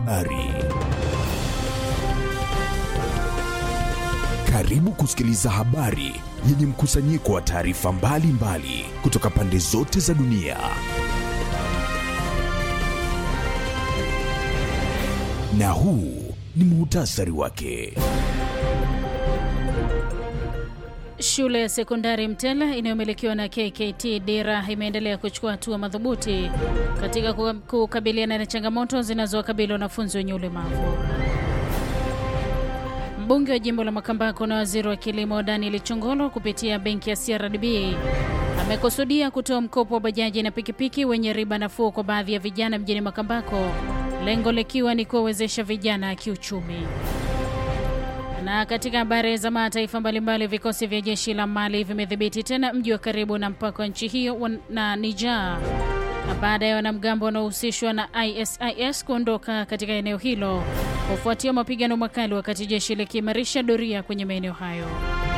Ari. Karibu kusikiliza habari yenye mkusanyiko wa taarifa mbalimbali kutoka pande zote za dunia. Na huu ni muhtasari wake. Shule ya sekondari Mtela inayomilikiwa na KKT Dira imeendelea kuchukua hatua madhubuti katika kukabiliana na changamoto zinazowakabili wanafunzi wenye ulemavu. Mbunge wa jimbo la Makambako na waziri wa kilimo Daniel Chongolo kupitia benki ya CRDB amekusudia kutoa mkopo wa bajaji na pikipiki wenye riba nafuu kwa baadhi ya vijana mjini Makambako, lengo likiwa ni kuwawezesha vijana kiuchumi. Na katika habari za mataifa mbalimbali, vikosi vya jeshi la Mali vimedhibiti tena mji wa karibu na mpaka wa nchi hiyo na Niger baada ya wanamgambo wanaohusishwa na ISIS kuondoka katika eneo hilo kufuatia mapigano makali, wakati jeshi likiimarisha doria kwenye maeneo hayo.